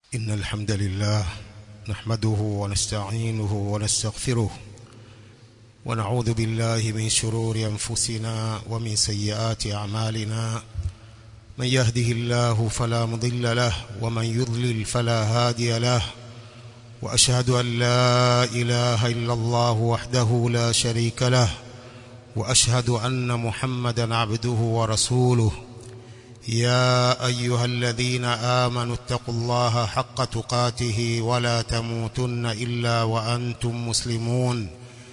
إن الحمد لله نحمده ونستعينه ونستغفره ونعوذ بالله من شرور أنفسنا ومن سيئات أعمالنا من يهده الله فلا مضل له ومن يضلل فلا هادي له وأشهد أن لا إله إلا الله وحده لا شريك له وأشهد أن محمدا عبده ورسوله يا أيها الذين آمنوا اتقوا الله حق تقاته ولا تموتن إلا وأنتم مسلمون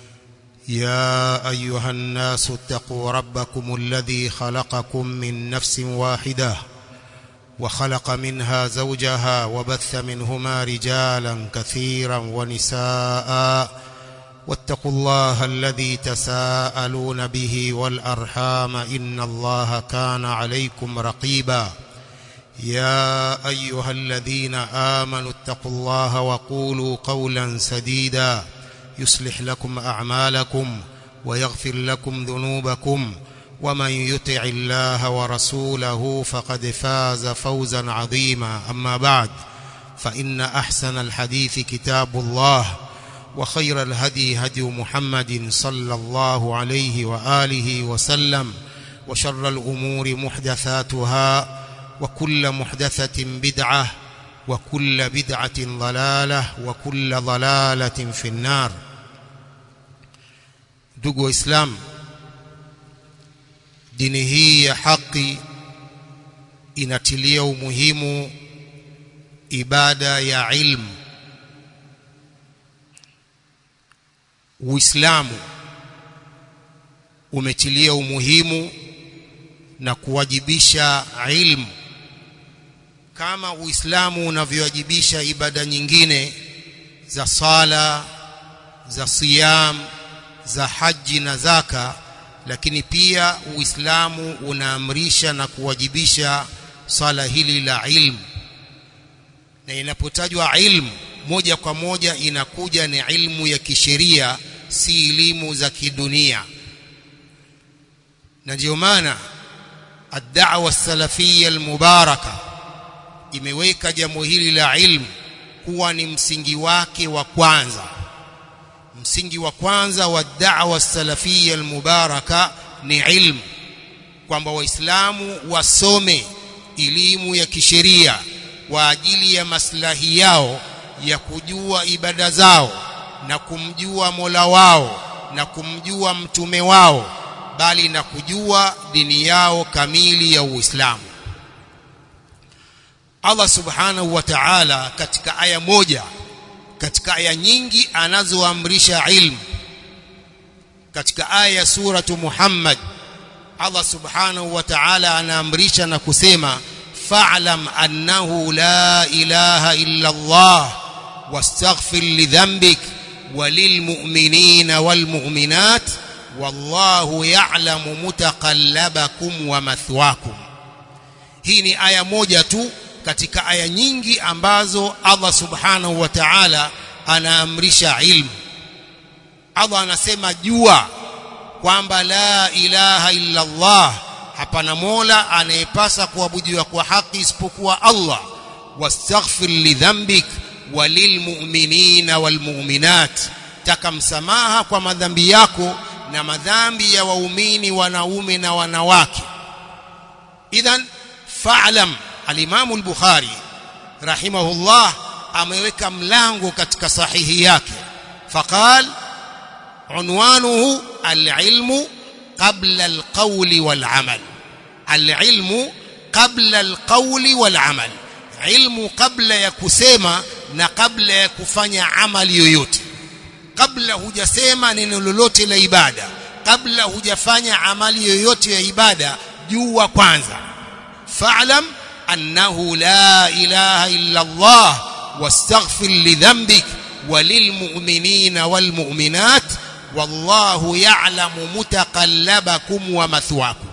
يا أيها الناس اتقوا ربكم الذي خلقكم من نفس واحدة وخلق منها زوجها وبث منهما رجالا كثيرا ونساء واتقوا الله الذي تساءلون به والأرحام إن الله كان عليكم رقيبا يا أيها الذين آمنوا اتقوا الله وقولوا قولا سديدا يصلح لكم أعمالكم ويغفر لكم ذنوبكم ومن يطع الله ورسوله فقد فاز فوزا عظيما أما بعد فإن أحسن الحديث كتاب الله وخير الهدي هدي محمد صلى الله عليه وآله وسلم وشر الأمور محدثاتها وكل محدثة بدعة وكل بدعة ضلالة وكل ضلالة في النار ndugu waislamu dini hii ya haki inatilia umuhimu ibada ya ilmu Uislamu umetilia umuhimu na kuwajibisha ilmu kama Uislamu unavyowajibisha ibada nyingine za sala za siyam za haji na zaka lakini pia Uislamu unaamrisha na kuwajibisha sala hili la ilmu na inapotajwa ilmu moja kwa moja inakuja ni ilmu ya kisheria si elimu za kidunia na ndio maana ad-da'wa salafiyya al-mubaraka imeweka jambo hili la ilmu kuwa ni msingi wake wa kwanza msingi wa kwanza wa da'wa salafiyya al-mubaraka ni ilmu kwamba waislamu wasome elimu ya kisheria kwa ajili ya maslahi yao ya kujua ibada zao na kumjua Mola wao na kumjua mtume wao bali na kujua dini yao kamili ya Uislamu Allah Subhanahu wa Ta'ala katika aya moja katika aya nyingi anazoamrisha ilmu katika aya ya suratu Muhammad Allah Subhanahu wa Ta'ala anaamrisha na kusema fa'lam annahu la ilaha illa Allah واستغفر لذنبك وللمؤمنين والمؤمنات والله يعلم متقلبكم ومثواكم hii ni aya moja tu katika aya nyingi ambazo Allah subhanahu wa ta'ala anaamrisha ilmu Allah anasema jua kwamba la ilaha illa Allah hapana mola anayepasa kuabudiwa kwa haki isipokuwa Allah wastaghfir lidhanbik walilmu'minina walmu'minat taka msamaha kwa madhambi yako na madhambi ya waumini wanaume na wanawake idhan fa'lam al-Imam al-Bukhari rahimahullah ameweka mlango katika sahihi yake faqal unwanuhu al-ilmu qabla al-qawli wal-amal al-ilmu qabla al-qawli wal-amal ilmu kabla ya kusema na kabla ya kufanya amali yoyote kabla hujasema neno lolote la ibada kabla hujafanya amali yoyote ya ibada jua kwanza fa'lam annahu la ilaha illa Allah wastaghfir lidhanbik walilmu'minina walmu'minat wallahu ya'lamu mutaqallabakum wa mathwakum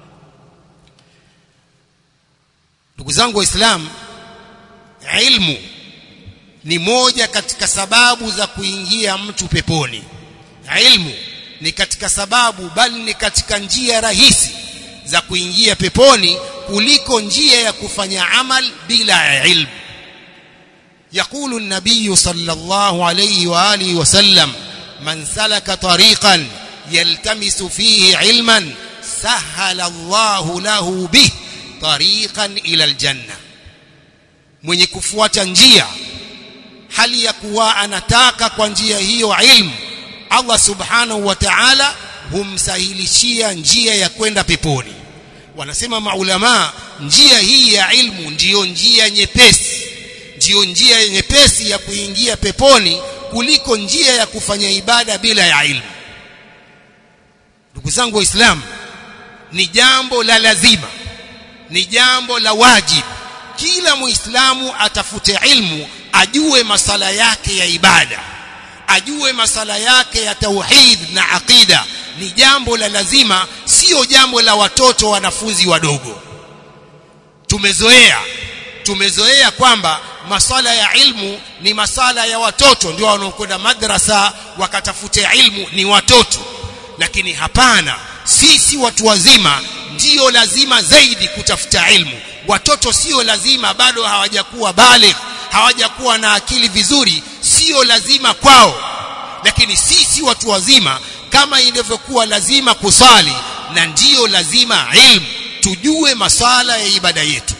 ndugu zangu waislamu ilmu ni moja katika sababu za kuingia mtu peponi ilmu ni katika sababu bali ni katika njia rahisi za kuingia peponi kuliko njia ya kufanya amal bila ilmu يقول النبي صلى الله عليه واله وسلم من سلك طريقا يلتمس فيه علما سهل الله له به طريقا الى الجنه mwenye kufuata njia hali ya kuwa anataka kwa njia hiyo ilmu Allah subhanahu wa ta'ala humsahilishia njia ya kwenda peponi wanasema maulama njia hii ya ilmu ndiyo njia nyepesi ndiyo njia nyepesi ya kuingia peponi kuliko njia ya kufanya ibada bila ya ilmu ndugu zangu waislamu ni jambo la lazima ni jambo la wajibu kila muislamu atafute ilmu ajue masala yake ya ibada ajue masala yake ya tauhid na aqida ni jambo la lazima sio jambo la watoto wanafunzi wadogo tumezoea tumezoea kwamba masala ya ilmu ni masala ya watoto ndio wanaokwenda madrasa wakatafute ilmu ni watoto lakini hapana sisi watu wazima ndio lazima zaidi kutafuta ilmu watoto sio lazima bado hawajakuwa baligh hawajakuwa na akili vizuri sio lazima kwao lakini sisi watu wazima kama ilivyokuwa lazima kusali na ndiyo lazima ilmu tujue masala ya ibada yetu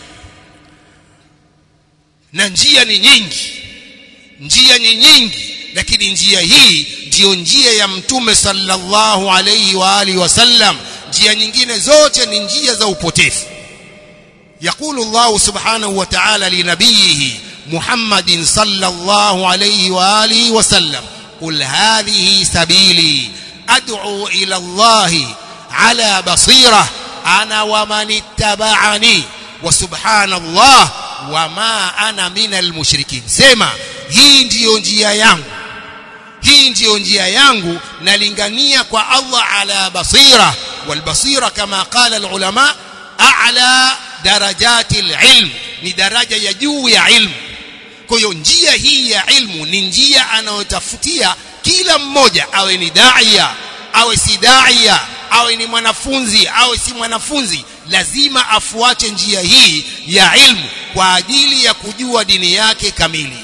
na njia ni nyingi njia ni nyingi lakini njia hii ndiyo njia ya mtume sallallahu alayhi wa alihi wasallam njia nyingine zote ni njia za upotefu يقول الله سبحانه وتعالى لنبيه محمد صلى الله عليه واله وسلم قل هذه سبيلي ادعو الى الله على بصيره انا ومن اتبعني وسبحان الله وما انا من المشركين sema hii ndiyo njia yangu hii ndiyo njia yangu nalingania kwa Allah ala basira والبصيره كما قال العلماء اعلى درجات العلم ni daraja ya juu ya ilmu kwa hiyo njia hii ya ilmu ni njia anayotafutia kila mmoja awe ni daia awe si daia awe ni mwanafunzi awe si mwanafunzi lazima afuate njia hii ya ilmu kwa ajili ya kujua dini yake kamili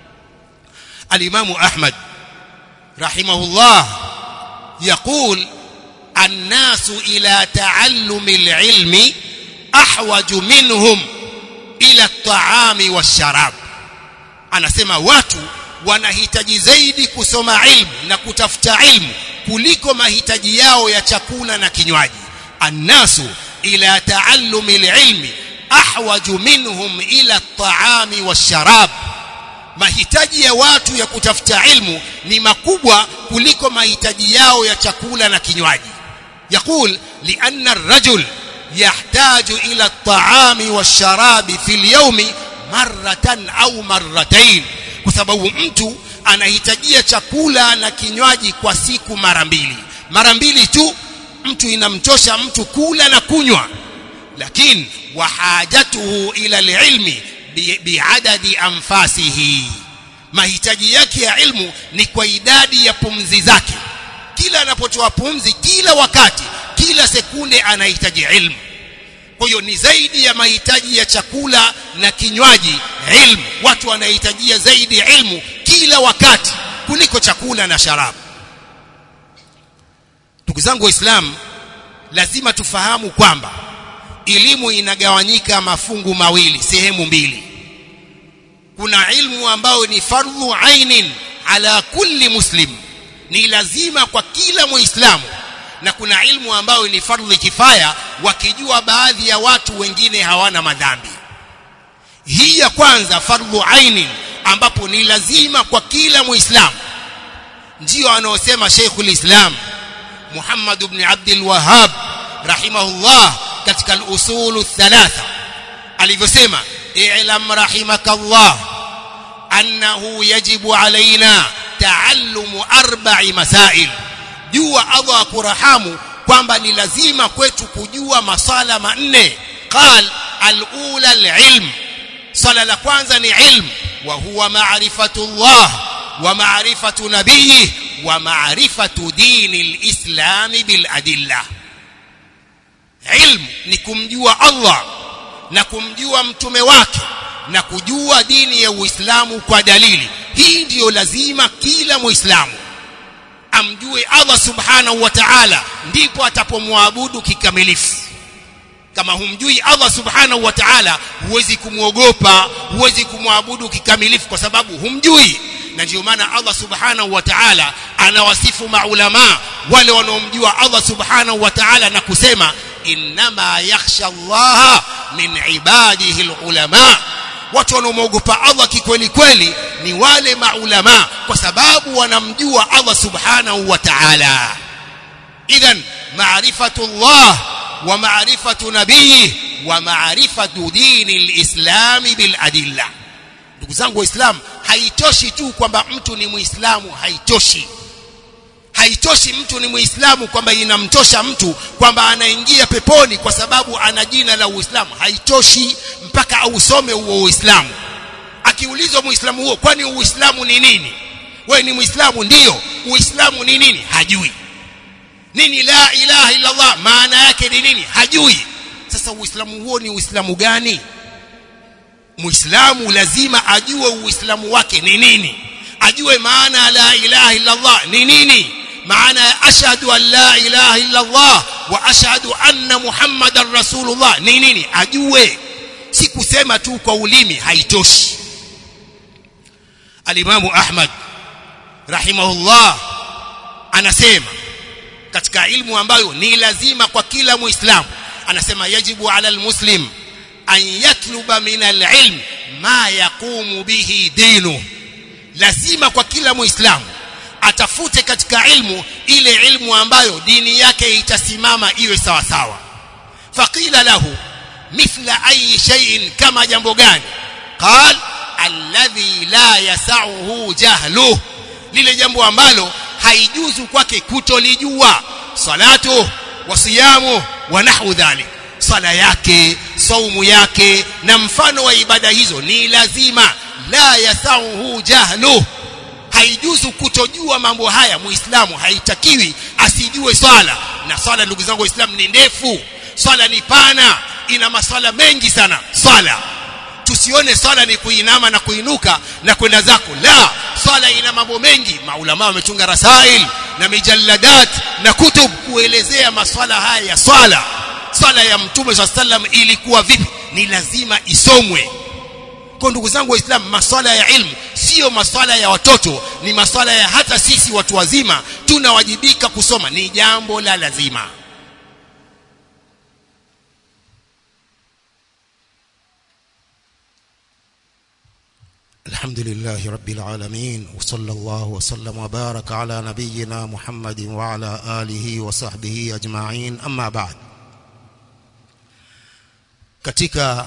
alimamu ahmad rahimahullah يقول الناس الى تعلم العلم احوج منهم ila at-ta'ami wash-sharab anasema watu wanahitaji zaidi kusoma ilmu na kutafuta ilmu kuliko mahitaji yao ya chakula na kinywaji annasu ila taallumi al-ilmi ahwaju minhum ila at-ta'ami wash-sharab mahitaji ya watu ya kutafuta ilmu ni makubwa kuliko mahitaji yao ya chakula na kinywaji يقول لأن الرجل يحتاج إلى الطعام والشراب في اليوم مرة أو مرتين kwa sababu mtu anahitajia chakula na kinywaji kwa siku mara mbili mara mbili tu mtu inamtosha mtu kula na kunywa lakini wahajatuhu ila alilmi biadadi anfasihi mahitaji yake ya ilmu ni kwa idadi ya pumzi zake kila anapotoa pumzi kila wakati kila sekunde anahitaji ilmu kwa hiyo ni zaidi ya mahitaji ya chakula na kinywaji ilmu watu wanahitajia zaidi ilmu kila wakati kuliko chakula na sharabu ndugu zangu waislamu lazima tufahamu kwamba elimu inagawanyika mafungu mawili sehemu mbili kuna ilmu ambayo ni fardhu ainin ala kulli muslim ni lazima kwa kila muislamu na kuna ilmu ambayo ni fardhu kifaya wakijua baadhi ya watu wengine hawana madhambi hii ya kwanza fardhu ainin ambapo ni lazima kwa kila muislamu ndio anaosema Sheikhul Islam Muhammad ibn Abdul Wahhab rahimahullah katika al-usul thalatha alivyosema i'lam rahimakallah annahu yajibu alaina taallumu arba'i masail jua Allah akurahamu kwamba ni lazima kwetu kujua masala manne qal al-ula al-ilm sala la kwanza ni ilm wa huwa ma'rifatullah wa ma'rifatu nabiyhi wa ma'rifatu dini al-islam bil adillah ilm ni kumjua Allah na kumjua mtume wake na kujua dini ya Uislamu kwa dalili hii ndiyo lazima kila muislamu amjue Allah subhanahu wa ta'ala ndipo atapomwabudu kikamilifu kama humjui Allah subhanahu wa ta'ala huwezi kumwogopa huwezi kumwabudu kikamilifu kwa sababu humjui na ndio maana Allah subhanahu wa ta'ala anawasifu maulama wale wanaomjua Allah subhanahu wa ta'ala na kusema innama yakhsha Allah min ibadihi alulama watu wanaomwogopa Allah kikweli kweli ni wale maulama kwa sababu wanamjua Allah subhanahu wa ta'ala idhan ma'rifatu Allah wa ma'rifatu nabiyhi wa ma'rifatu dini alislam bil adilla ndugu zangu waislamu haitoshi tu kwamba mtu ni muislamu haitoshi haitoshi mtu ni muislamu kwamba inamtosha mtu kwamba anaingia peponi kwa sababu ana jina la uislamu haitoshi mpaka ausome huo uislamu akiulizwa muislamu huo kwani uislamu ni nini wewe ni muislamu ndiyo uislamu ni nini hajui nini la ilaha illa allah maana yake ni nini hajui sasa uislamu huo ni uislamu gani muislamu lazima ajue uislamu wake ni nini ajue maana la ilaha illa allah ni nini maana ya ashhadu an la ilaha illa allah wa ashhadu anna muhammadan rasulullah ni nini ajue si kusema tu kwa ulimi haitoshi alimamu ahmad rahimahullah anasema katika ilmu ambayo ni lazima kwa kila muislamu anasema yajibu ala almuslim an yatluba min alilm ma yaqumu bihi dinu lazima kwa kila muislamu atafute katika ilmu ile ilmu ambayo dini yake itasimama iwe sawa sawa faqila lahu mithla ayi shay'in kama jambo gani qal alladhi la yasauhu jahluh lile jambo ambalo haijuzu kwake kutolijua salatu wa siyamu wa nahwu dhalik sala yake saumu yake na mfano wa ibada hizo ni lazima la yasauhu jahluh haijuzu kutojua mambo haya muislamu haitakiwi asijue swala na swala ndugu zangu waislamu ni ndefu swala ni pana ina maswala mengi sana swala tusione swala ni kuinama na kuinuka na kwenda zako la swala ina mambo mengi maulama wametunga rasail na mijalladat na kutub kuelezea maswala haya ya swala swala ya mtume swalla sallam ilikuwa vipi ni lazima isomwe kwa ndugu zangu waislamu maswala ya ilmu sio maswala ya watoto ni maswala ya hata sisi watu wazima tunawajibika kusoma ni jambo la lazima الحمد لله رب العالمين وصلى الله وسلم وبارك على نبينا محمد وعلى آله وصحبه أجمعين أما بعد katika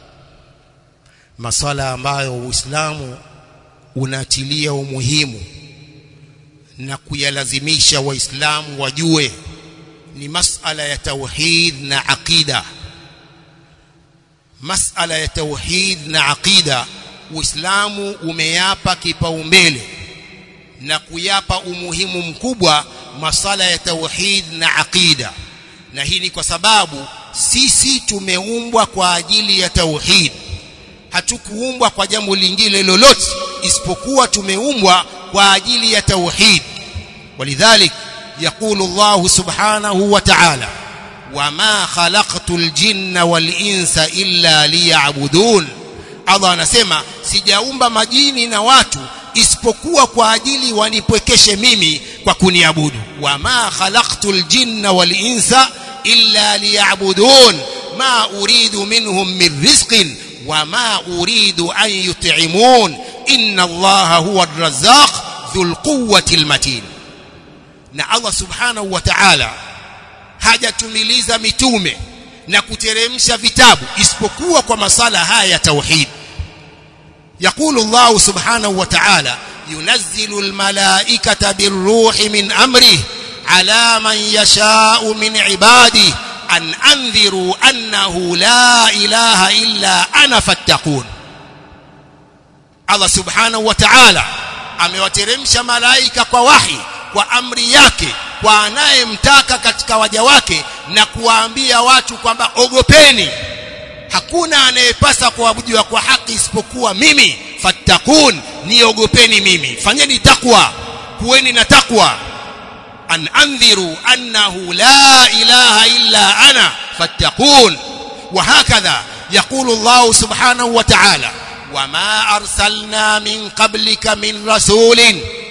masala ambayo Uislamu unatilia umuhimu na kuyalazimisha waislamu wajue ni masala ya tauhid na aqida masala ya tauhid na aqida Uislamu umeyapa kipaumbele na kuyapa umuhimu mkubwa masala ya tauhid na aqida na hii ni kwa sababu sisi tumeumbwa kwa ajili ya tauhid hatukuumbwa kwa jambo lingine lolote isipokuwa tumeumbwa kwa ajili ya tauhid walidhalik يقول الله سبحانه وتعالى وما خلقت الجن والإنس إلا ليعبدون Allah anasema sijaumba majini na watu isipokuwa kwa ajili wanipwekeshe mimi kwa kuniabudu wama khalaqtul jinna wal insa illa liya'budun ma uridu minhum min rizqin wama uridu an yut'imun inna Allaha huwa ar-razzaq dhul quwwati al-matin na Allah subhanahu wa ta'ala hajatumiliza mitume na kuteremsha vitabu isipokuwa kwa masala haya ya tauhid يقول الله سبحانه وتعالى ينزل الملائكة بالروح من أمره على من يشاء من عباده أن أنذروا أنه لا إله إلا أنا فاتقون الله سبحانه وتعالى amewateremsha malaika kwa wahi kwa amri yake kwa anayemtaka katika waja wake na kuwaambia watu kwamba ogopeni hakuna anayepasa kuabudiwa kwa haki isipokuwa mimi fattakun niogopeni mimi fanyeni takwa kuweni na takwa an andhiru annahu la ilaha illa ana fattakun وهكذا يقول الله سبحانه وتعالى وما أرسلنا من قبلك من رسول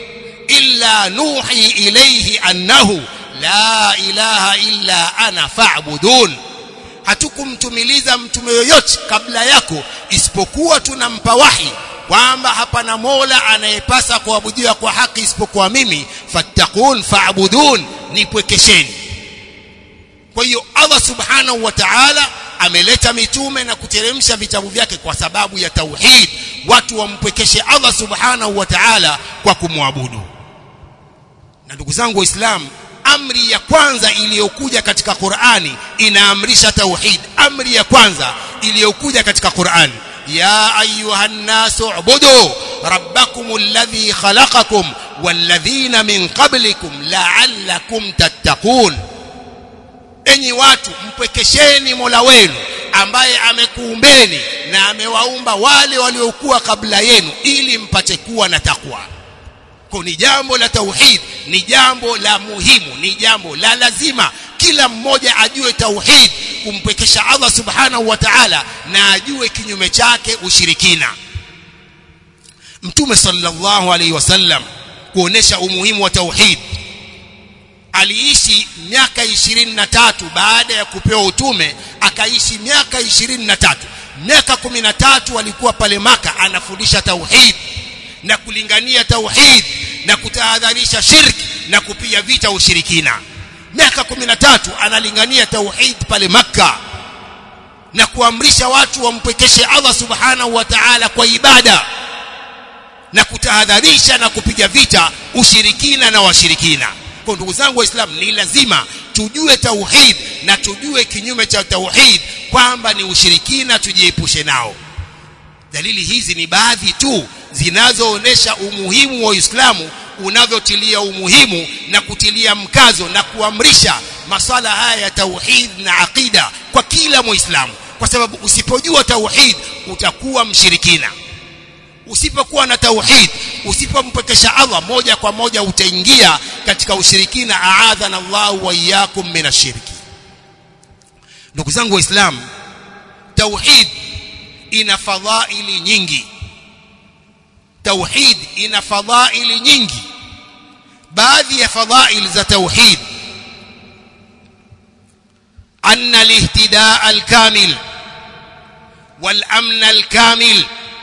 إلا نوحي إليه أنه لا إله إلا أنا فاعبدون hatukumtumiliza mtume yoyote kabla yako isipokuwa tunampa wahi kwamba hapana mola anayepasa kuabudiwa kwa haki isipokuwa mimi fattakun faabudun nipwekesheni kwa hiyo Allah subhanahu wa ta'ala ameleta mitume na kuteremsha vitabu vyake kwa sababu ya tauhid watu wampwekeshe Allah subhanahu wa ta'ala kwa kumwabudu na ndugu zangu waislamu amri ya kwanza iliyokuja katika Qur'ani inaamrisha tauhid amri ya kwanza iliyokuja katika Qur'ani ya ayuhan nasu ubudu rabbakum alladhi khalaqakum walladhina min qablikum la'allakum tattaqun enyi watu mpwekesheni Mola wenu ambaye amekuumbeni na amewaumba wale waliokuwa kabla yenu ili mpate kuwa na takwa kwa ni jambo la tauhid ni jambo la muhimu ni jambo la lazima kila mmoja ajue tauhid kumpwekesha Allah subhanahu wa ta'ala na ajue kinyume chake ushirikina mtume sallallahu alaihi wasallam kuonesha umuhimu wa tauhid aliishi miaka 23 baada ya kupewa utume akaishi miaka 23 miaka 13 alikuwa pale maka anafundisha tauhid na kulingania tauhid na kutahadharisha shirki na kupiga vita ushirikina miaka 13 analingania tauhid pale maka na kuamrisha watu wampekeshe Allah subhanahu wa ta'ala kwa ibada na kutahadharisha na kupiga vita ushirikina na washirikina kwa ndugu zangu waislamu ni lazima tujue tauhid na tujue kinyume cha tauhid kwamba ni ushirikina tujiepushe nao dalili hizi ni baadhi tu zinazoonesha umuhimu wa Uislamu unavyotilia umuhimu na kutilia mkazo na kuamrisha maswala haya ya tauhid na aqida kwa kila muislamu kwa sababu usipojua tauhid utakuwa mshirikina usipokuwa na tauhid usipompekesha Allah moja kwa moja utaingia katika ushirikina aadhana Allah wa iyyakum minashirki ndugu zangu waislamu tauhid ina fadhaili nyingi tauhid ina fadhaili nyingi baadhi ya fadhail za tauhid أن الاهتداء الكامل والأمن الكامل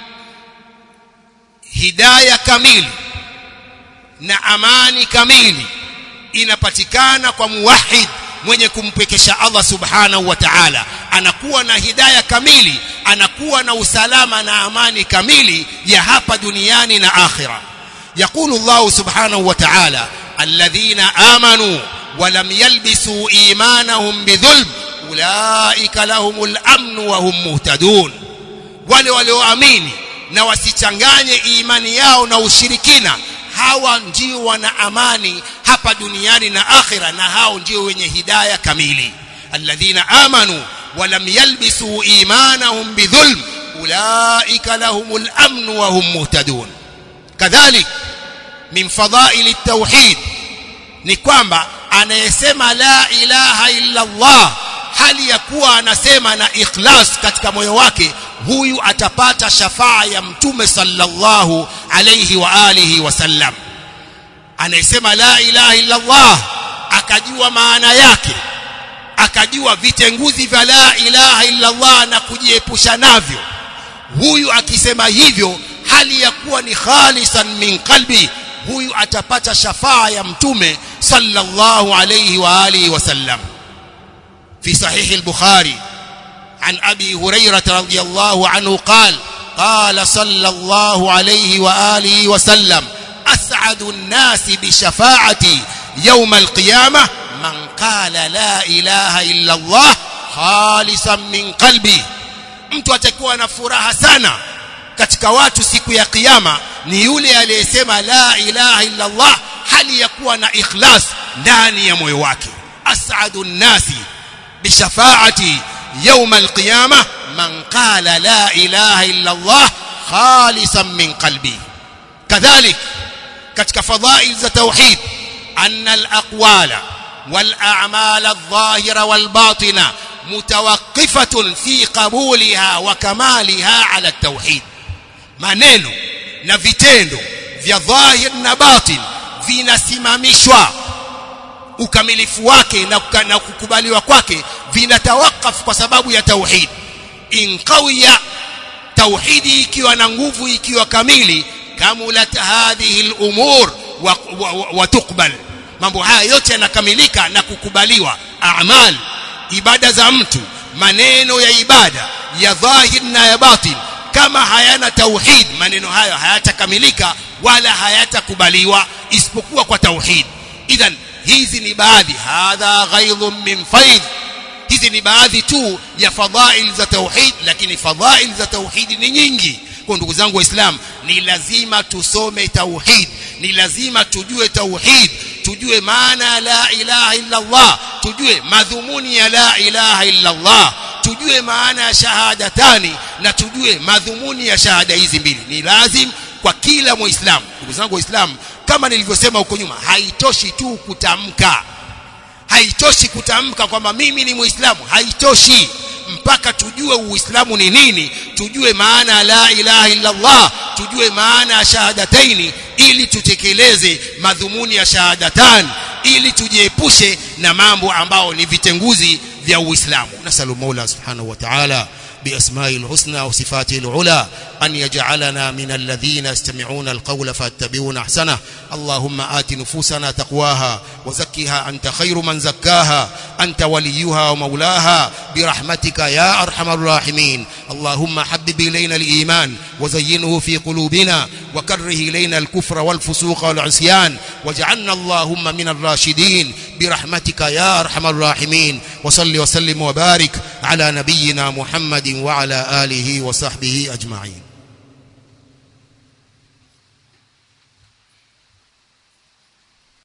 hidaya kamili na amani kamili inapatikana kwa muwahid mwenye kumpekesha Allah subhanahu wa ta'ala anakuwa na hidaya kamili anakuwa na usalama na amani kamili ya hapa duniani na akhira يقول الله سبحانه وتعالى الذين آمنوا ولم يلبسوا إيمانهم بظلم أولئك لهم الأمن وهم مهتدون wale walioamini na wasichanganye imani yao na ushirikina hawa ndio wana amani hapa duniani na akhira na hao ndio wenye hidaya kamili alladhina amanu walam yalbisu imanahum bidhulm ulaika lahumul amn wa hum muhtadun kadhalik min fadhaili tauhid ni kwamba anayesema la ilaha illa Allah hali ya kuwa anasema na ikhlas katika moyo wake huyu atapata shafaa ya mtume sallallahu alayhi wa alihi wasallam anayesema la ilaha illa Allah akajua maana yake akajua vitenguzi vya la ilaha illa Allah na kujiepusha navyo huyu akisema hivyo hali ya kuwa ni khalisan min qalbi huyu atapata shafaa ya mtume sallallahu alayhi wa alihi wasallam في صحيح البخاري عن أبي هريرة رضي الله عنه قال قال صلى الله عليه وآله وسلم أسعد الناس بشفاعتي يوم القيامة من قال لا إله إلا الله خالصا من قلبي mtu atakuwa na furaha sana katika watu siku ya kiyama ni yule aliyesema la ilaha illa Allah hali ya kuwa na ikhlas ndani ya moyo wake as'adu nnasi بشفاعتي يوم القيامة man qala la ilaha illa Allah khalisan min qalbi kadhalik katika fadhail za tauhid anna al-aqwala wal a'mal adh-dhahira wal batina mutawaqqifatun fi qabuliha wa kamaliha ala at-tauhid maneno na vitendo vya dhahir na batin vinasimamishwa ukamilifu wake na, na kukubaliwa kwake vinatawakaf kwa sababu ya tauhid in qawiya tauhidi ikiwa na nguvu ikiwa kamili kamulat hadhihi al-umur wa, wa, wa, wa tuqbal mambo haya yote yanakamilika na kukubaliwa a'mal ibada za mtu maneno ya ibada ya dhahir na ya batin kama hayana tauhid maneno hayo hayatakamilika wala hayatakubaliwa isipokuwa kwa tauhid idhan hizi ni baadhi hadha ghaidhun min faid hizi ni baadhi tu ya fadhail za tauhid lakini fadhail za tauhid ni nyingi kwa ndugu zangu waislamu ni lazima tusome tauhid ni lazima tujue tauhid tujue maana la ilaha illa Allah tujue madhumuni ya la ilaha illa Allah tujue maana ya shahadatani na tujue madhumuni ya shahada hizi mbili ni lazim kwa kila muislamu ndugu zangu waislamu kama nilivyosema huko nyuma haitoshi tu kutamka haitoshi kutamka kwamba mimi ni muislamu haitoshi mpaka tujue uislamu ni nini tujue maana la ilaha illa Allah tujue maana ya shahadataini ili tutekeleze madhumuni ya shahadatan ili tujiepushe na mambo ambao ni vitenguzi vya uislamu nasalu mola subhanahu wa ta'ala بأسماء الحسنى وصفاته العلى أن يجعلنا من الذين يستمعون القول فاتبعون أحسنه اللهم آت نفوسنا تقواها وزكها أنت خير من زكاها أنت وليها ومولاها برحمتك يا أرحم الراحمين اللهم حبب إلينا الإيمان وزينه في قلوبنا وكره إلينا الكفر والفسوق والعصيان واجعلنا اللهم من الراشدين برحمتك يا أرحم الراحمين وصل وسلم وبارك على نبينا محمد وعلى آله وصحبه أجمعين